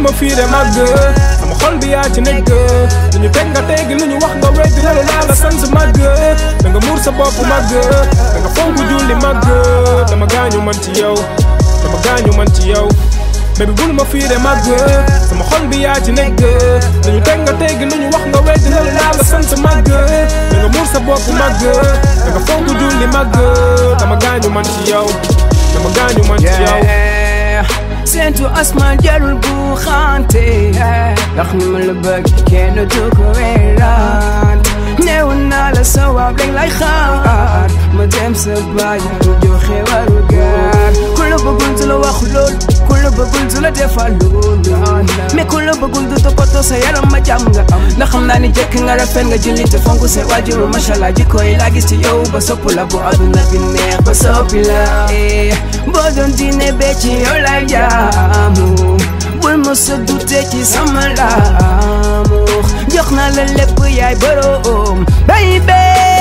ma fiire màgg sama xol bi yaa ci nekk lu ñu teg nga teggi lu ñu wax nga weddi loolu laa la sant màgg da nga muur sa bopp màgg da nga fonk julli màgg dama gaañu man ci yow dama gaañu man ci yow baby bul ma fiire màgg sama xol bi yaa ci nekk lu ñu teg nga teggi lu ñu wax nga weddi loolu laa la sant màgg da nga muur sa bopp màgg da nga fonk julli màgg dama gaañu man ci yow dama gaañu man ci yow Seentu asmaan jarul bu xante ndax ni ma la bëgg kenn du ko weeraat neewoon naa la sa waab rek lay xaar ma dem sa bàyyi du joxe waru gaar ku la bëggul du la wax lool ku la bëggul du la defal loolu mais ku la bëggul du toppatoo sa yaram ma jàmm nga am ndax xam naa ni jekk nga rafet nga julli te fonk sa waajur macha allah jikko yi laa gis ci yow ba sopp la bu àdduna bi neex ba soppi la boo doon diine bee ci yow lay jaamu bul ma sa dute ci sama laamu jox naa la lépp yaay boroom baby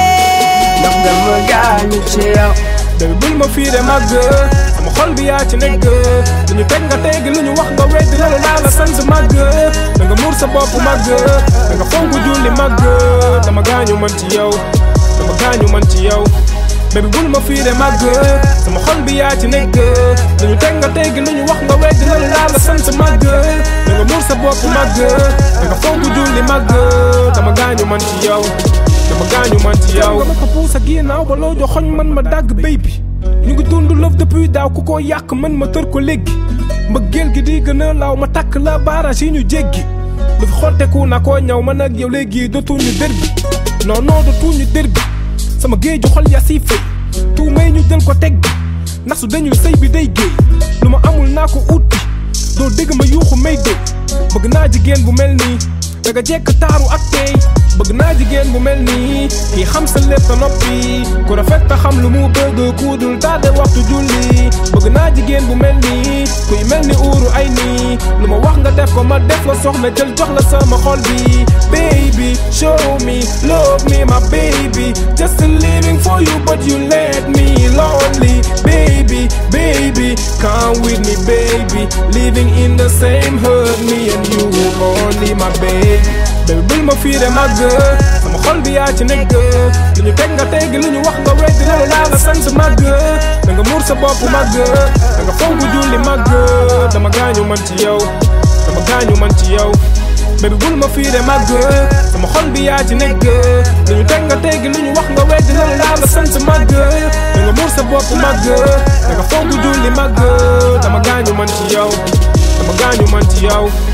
ndax dama gaañu ci yow baby bul ma fiire màgg sama xol bi yaa ci nekk lu ñu teg nga teggi lu ñu wax nga weddi loolu laa la sant màgg da nga muur sa bopp màgg da nga fonk julli màgg dama gaañu man ci yow dama gaañu man ci yow baby bul ma fiire màgg sama xol bi yaa ci nekk lu ñu teg nga teggi lu ñu wax nga weddi loolu laa la sant màgg da nga muur sa bopp màgg da nga fonk julli màgg dama gaañu man ci yow dama gaañu man ci yow nga ma ko puus ak ginnaaw ba loo joxoñ man ma dàgg béy bi ñu ngi dund lëf depuis daaw ku ko yàq man ma tër ko léegi mbëggeel gi di gën a laaw ma takk la barrage yi ñu jéggi lu fi xotteku na koo ñaw man ak yow léegi dootuñu dër bi non non dootuñu dër bi sama géeju xol yaa siy fay tuu may ñu jël ko teg bi ndax su dañuy sëy bi day géey lu ma amul naa ko ut bi doo dégg ma yuuxu may dégg bëgg naa jigéen bu mel nii daga jekk taaru ak tey bëgg naa jigéen bu mel nii kii xam sa lépp ta noppi ku rafet ta xam lu mu bëgg ku dul tardé waxtu julli bëgg naa jigéen bu mel nii kuy mel ni uuru ay nii lu ma wax nga def ko ma def la soxna jël jox la sama xol bi baby show me love me my baby just living for you but you let me lonely baby baby come with me baby living in the same hood me and you only my baby baby bul ma fiire màgg sama xol bi yaa ci nekk lu ñu teg nga teggi lu ñu wax nga weddi loolu laa la sant màgg da nga muur sa bopp màgg da nga fonk julli màgg dama gaañu man ci yow dama gaañu man ci yow baby bul ma fiire màgg sama xol bi yaa ci nekk lu ñu teg nga teggi lu ñu wax nga weddi loolu laa la sant màgg da nga muur sa bopp màgg da nga fonk julli màgg dama gaañu man ci yow dama gaañu man ci yow